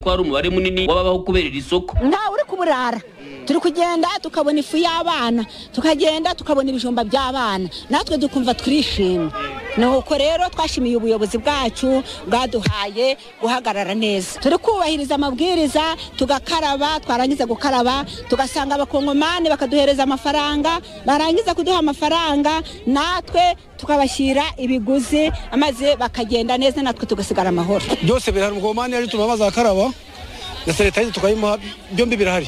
ko hari umubare munini w'ababaho kubera iri soko ntawe uri kuburara turi kugenda tukabona ifu y'abana tukagenda tukabona ibijumba by'abana natwe dukumva twishimye nuko rero twashimiye ubuyobozi bwacu bwaduhaye guhagarara neza turi kubahiriza amabwiriza tugakaraba twarangiza gukaraba tugasanga abakongomani bakaduhereza amafaranga barangiza kuduha amafaranga natwe tukabashyira ibiguzi maze bakagenda neza natwe tugasigara amahoro byose birahari umukongomani yaje tuba bazakaraba na sanitayiza tukayimuha byombi birahari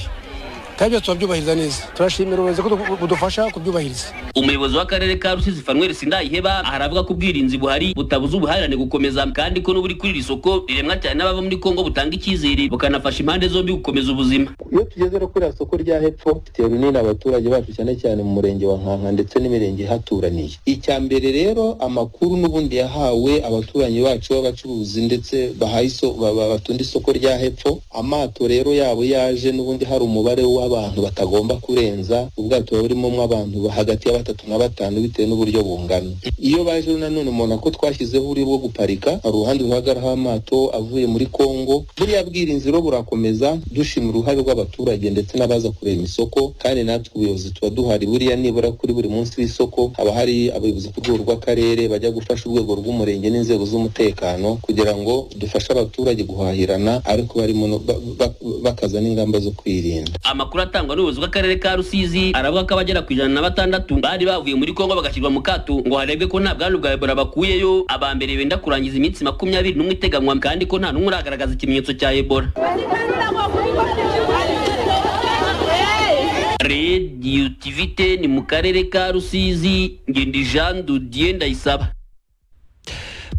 kandi byose turabyubahiriza neza turashimira ubuyobozi ko budufasha kubyubahiriza umuyobozi w'akarere ka rusizi fanuel sindayiheba aravuga ko ubwirinzi buhari butabuza ubuhahirane gukomeza kandi ko n'uburi kuri iri soko riremwa cyane n'abava muri kongo butanga icyizere bukanafasha impande zombi gukomeza ubuzima iyo tugeze no kuri iriya soko rya hepfo rifitiye runini abaturage bacu cyane cyane mu murenge wa nkanka ndetse n'imirenge ihaturaniye icya mbere rero amakuru n'ubundi yahawe abaturanyi bacu b'abacuruzi ndetse bahaye iso- ba- ba- batunda isoko rya hepfo amato rero yabo yaje n'ubundi hari umubare w'abantu batagomba kurenza ubwato buba burimo abantu hagati ya batatu na batanu bitewe n'uburyo bungana iyo baje rero nanone umuntu ako twashyizeho uri bwo guparika hari uruhande ruhagaraho amato avuye muri kongo buriya bwirinzi rero burakomeza dushima uruhare rw'abaturage ndetse n'abaza kurema isoko kandi natwe ubuyobozi tuba duhari buriya nibura kuri buri munsi w'isoko haba hari abayobozi ku rwego rw'akarere bajya gufasha urwego rw'umurenge n'inzego z'umutekano kugira ngo dufashe abaturage guhahirana ariko barimo no- ba- ba- bakaza n'ingamba zo kwirinda amakuru atangwa n'ubuyobozi bw'akarere ka rusizi aravuga ko abagera ku ijana na batandatu bari bavuye muri kongo bagashyirwa mu kato ngo harebwe ko nta bwandu bwa ebola bakuyeyo aba mbere benda kurangiza iminsi makumyabiri n'umwe iteganwa kandi ko nta n'umwe uragaragaza ikimenyetso cya ebola rediyo tivite ni mu karere ka rusizi ngendi jean dudiye ndayisaba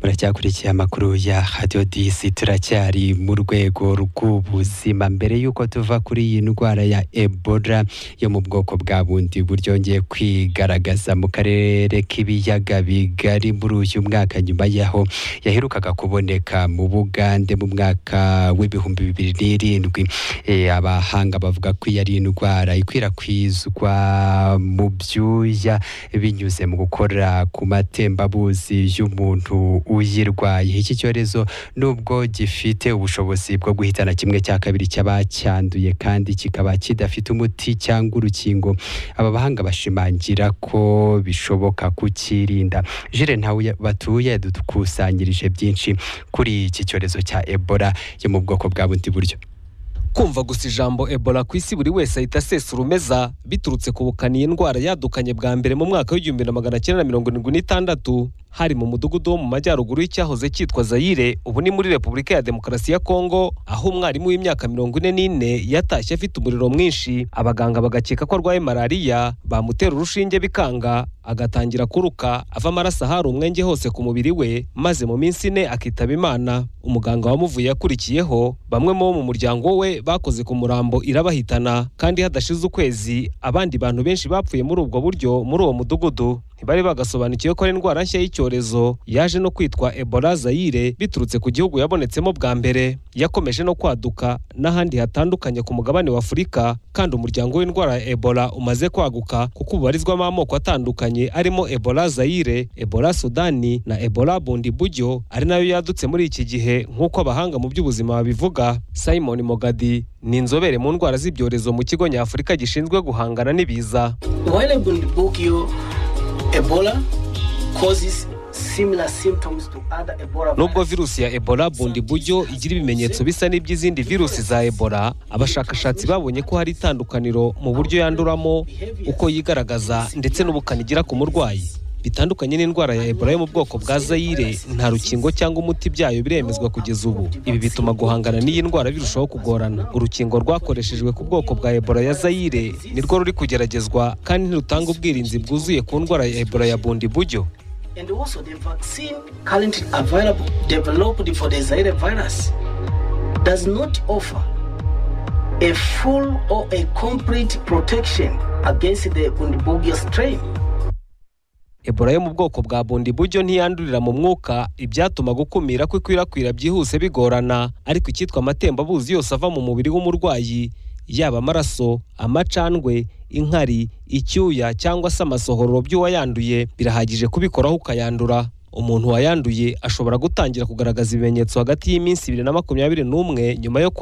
muracyakurikiye amakuru ya radiyo disi turacyari mu rwego rw'ubuzima mbere y'uko tuva kuri iyi ndwara ya ebola yo mu bwoko bwa bundi buryongeye kwigaragaza mu karere k'ibiyaga bigari muri uyu mwaka nyuma y'aho yaherukaga kuboneka mu bugande mu mwaka w'ibihumbi bibiri n'irindwi Eh, abahanga bavuga ko iyi ari indwara ikwirakwizwa mu byuya binyuze mu gukora ku matembabuzi y'umuntu uyirwaye iki cyorezo nubwo gifite ubushobozi bwo guhitana kimwe cya kabiri cy'abacyanduye kandi kikaba kidafite umuti cyangwa urukingo aba bahanga bashimangira ko bishoboka kukirinda jire ntawe batuye dukusanyirije byinshi kuri iki cyorezo cya ebola yo mu bwoko bwa bundi buryo kumva gusa ijambo ebola ku isi buri wese ahita asesa urumeza biturutse ku bukana iyi ndwara yadukanye bwa mbere mu mwaka w'igihumbi na magana cyenda na mirongo irindwi n'itandatu hari mu mudugudu wo mu majyaruguru y'icyahoze cyitwa zayire ubu ni muri repubulika ya demokarasi ya kongo aho umwarimu w'imyaka mirongo ine n'ine yatashye afite umuriro mwinshi abaganga bagakeka ko arwaye malariya bamutera urushinge bikanga agatangira kuruka ava amaraso ahari umwenge hose ku mubiri we maze mu minsi ine akitaba imana umuganga wamuvuye yakurikiyeho bamwe mu bo mu muryango we bakoze ku murambo irabahitana kandi hadashize ukwezi abandi bantu benshi bapfuye muri ubwo buryo muri uwo mudugudu ntibari bagasobanukiwe ko ari indwara nshya y'icyorezo yaje no kwitwa ebola zayire biturutse ku gihugu yabonetsemo bwa mbere yakomeje no kwaduka n'ahandi hatandukanye ku mugabane wa afurika kandi umuryango w'indwara ya ebola umaze kwaguka kuko ubarizwamo amoko atandukanye arimo ebola zayire ebola sudani na ebola bundi buryo ari nayo yadutse muri iki gihe nk'uko abahanga mu by'ubuzima babivuga simon mogadi ni inzobere mu ndwara z'ibyorezo mu kigo nyafurika gishinzwe guhangana n'ibiza When a bundibugyo Ebola causes similar symptoms to other Ebola nubwo virus. virusi ya ebola bundi buryo igira ibimenyetso bisa n'iby'izindi virusi za ebola abashakashatsi babonye ko hari itandukaniro mu buryo yanduramo uko yigaragaza ndetse n'ubukana igira ku murwayi bitandukanye n'indwara ya ebola yo mu bwoko bwa zayire nta rukingo cyangwa umuti byayo biremezwa kugeza ubu ibi bituma guhangana n'iyi ndwara birushaho kugorana urukingo rwakoreshejwe ku bwoko bwa ebola ya zayire nirwo ruri kugeragezwa kandi ntirutanga ubwirinzi bwuzuye ku ndwara ya ebola ya bundi buryo And also the vaccine currently available developed for the Zaire virus does not offer a full or a complete protection against the bundibugyo strain. ebola yo mu bwoko bwa bundi buryo ntiyandurira mu mwuka ibyatuma gukumira ko ikwirakwira byihuse bigorana ariko icyitwa amatembabuzi yose ava mu mubiri w'umurwayi yaba amaraso amacandwe inkari icyuya cyangwa se amasohororo by'uwayanduye birahagije kubikoraho ukayandura umuntu wayanduye ashobora gutangira kugaragaza ibimenyetso hagati y'iminsi ibiri na makumyabiri n'umwe nyuma yo kwa